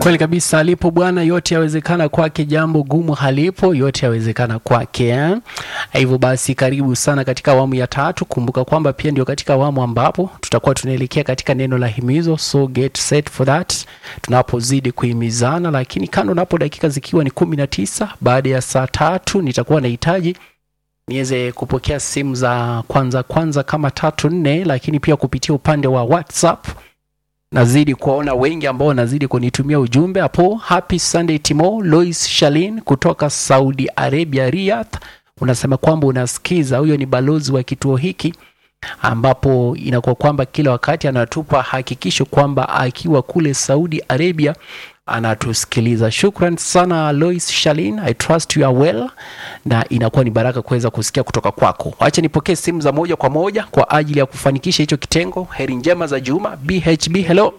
Kweli kabisa, alipo Bwana yote yawezekana kwake, jambo gumu halipo, yote yawezekana kwake eh? Hivyo basi, karibu sana katika awamu ya tatu. Kumbuka kwamba pia ndio katika awamu ambapo tutakuwa tunaelekea katika neno la himizo, so get set for that, tunapozidi kuhimizana. Lakini kando napo, dakika zikiwa ni kumi na tisa baada ya saa tatu, nitakuwa nahitaji niweze kupokea simu za kwanza kwanza kama tatu nne, lakini pia kupitia upande wa WhatsApp nazidi kuwaona wengi ambao wanazidi kunitumia ujumbe hapo. Happy Sunday Timo Lois Shalin kutoka Saudi Arabia, Riyadh, unasema kwamba unasikiza. Huyo ni balozi wa kituo hiki ambapo inakuwa kwamba kila wakati anatupa hakikisho kwamba akiwa kule Saudi Arabia anatusikiliza. Shukran sana Lois Shalin, I trust you are well, na inakuwa ni baraka kuweza kusikia kutoka kwako. Acha nipokee simu za moja kwa moja kwa ajili ya kufanikisha hicho kitengo. Heri njema za Juma. BHB, hello,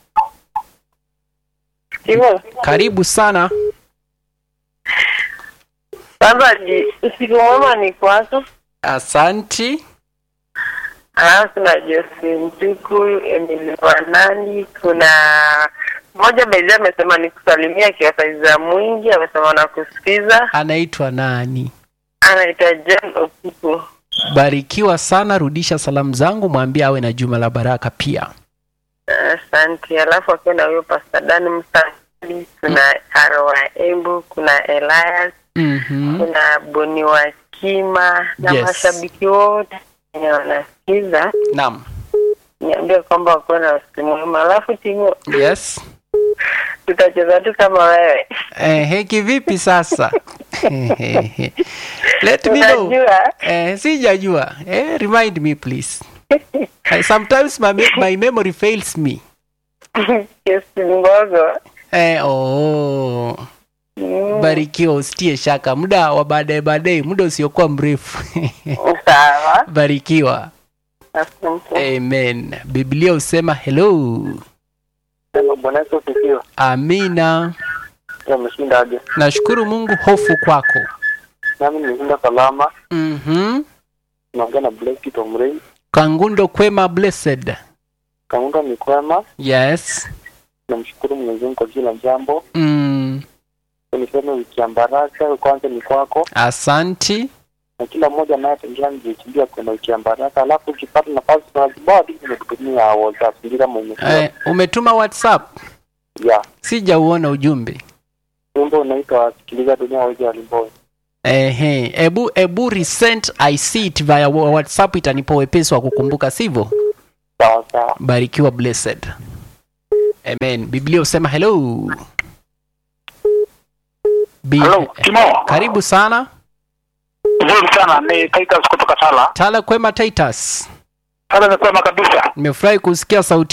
Hivyo karibu sana. sasa, ji- usiku mwema ni kwako. Asanti. Alafu kuna Jose Mtuku, Emily Wanani, kuna mmoja Bezi amesema ni kusalimia akiwa saiza mwingi, amesema nakusikiza, Anaitwa nani? anaitwa John Opuku. Barikiwa sana, rudisha salamu zangu, mwambie awe na juma la baraka pia. Asante. Alafu akiwa na huyo Pastor Dan Msali, kuna Aroa Embu, kuna Elias, Mhm. kuna Boni wa Kima na Yes. mashabiki wote wenye wanasikiza Naam. niambie kwamba wakuwa na usiku mwema. Alafu Timo, Yes. tutacheza tu kama wewe Eh, kivipi sasa? Let me know. unajua Eh, sijajua. Eh, remind me please. Eh, sometimes my, me- my memory fails me. kesi ngogo Eh, oh. Mm, Barikiwa, usitie shaka. Muda wa baadaye baadaye, muda usiokuwa mrefu. sawa Barikiwa. asante Amen. Biblia husema hello. Sema Bwana Yesu asifiwe. Amina. Ameshinda aje? Nashukuru Mungu, hofu kwako. Nami nimeshinda salama. Mhm. Naongea na Blessed Tomrei. Kangundo kwema blessed. Kaunda ni kwema. Yes. Namshukuru Mwenyezi Mungu kwa kila jambo. Mm. Niseme wiki ya baraka kwanza ni kwako Asanti. na kila mmoja anayetembea mjichimbia kwenda wiki ya baraka. Alafu ukipata nafasi tunazibadi nimekutumia WhatsApp ndio kama umesikia. Eh, umetuma WhatsApp? Ya. Sijauona ujumbe. Wimbo unaitwa Sikiliza Dunia Waje Walimboi. Ehe, ebu ebu resend I see it via wa- WhatsApp itanipa wepesi wa kukumbuka, sivyo? Sawa sawa. Barikiwa blessed. Amen. Biblia husema hello. Bi- Hello, Timo. Karibu sana. Nzuri sana, ni Titus kutoka Tala. Tala kwema Titus. Tala ni kwema kabisa. Nimefurahi kusikia sauti